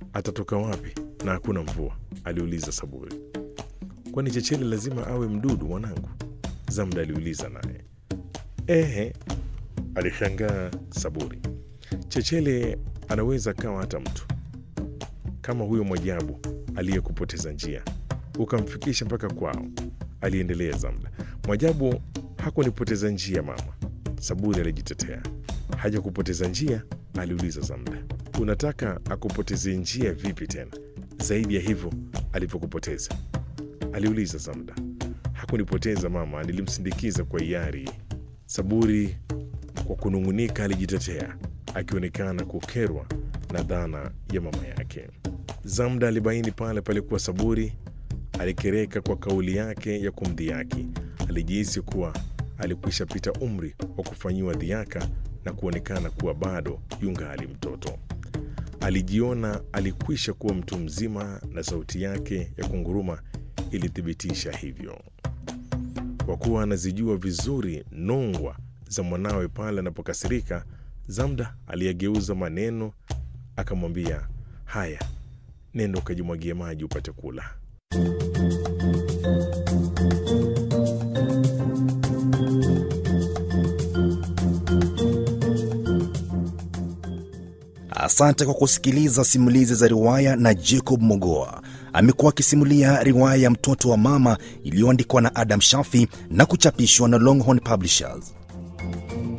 atatoka wapi na hakuna mvua? aliuliza Saburi. Kwani Chechele lazima awe mdudu mwanangu? Zamda aliuliza naye. Ehe, alishangaa Saburi. Chechele anaweza kawa hata mtu kama huyo Mwajabu aliyekupoteza njia ukamfikisha mpaka kwao, aliendelea Zamda. Mwajabu hakunipoteza njia mama, Saburi alijitetea. Haja kupoteza njia? aliuliza Zamda. Unataka akupoteze njia vipi tena zaidi ya hivyo alivyokupoteza? aliuliza Zamda. Hakunipoteza mama, nilimsindikiza kwa hiari. Saburi kwa kunung'unika alijitetea, akionekana kukerwa na dhana ya mama yake. Zamda alibaini pale palikuwa Saburi alikereka kwa kauli yake ya kumdhihaki. Alijihisi kuwa alikwisha pita umri wa kufanyiwa dhiaka na kuonekana kuwa bado yungali mtoto. Alijiona alikwisha kuwa mtu mzima, na sauti yake ya kunguruma ilithibitisha hivyo. Kwa kuwa anazijua vizuri nongwa za mwanawe pale anapokasirika, Zamda aliyegeuza maneno akamwambia, haya, nenda ukajimwagie maji upate kula. Asante kwa kusikiliza simulizi za riwaya na Jacob Mogoa. Amekuwa akisimulia riwaya ya Mtoto wa Mama iliyoandikwa na Adam Shafi na kuchapishwa na Longhorn Publishers.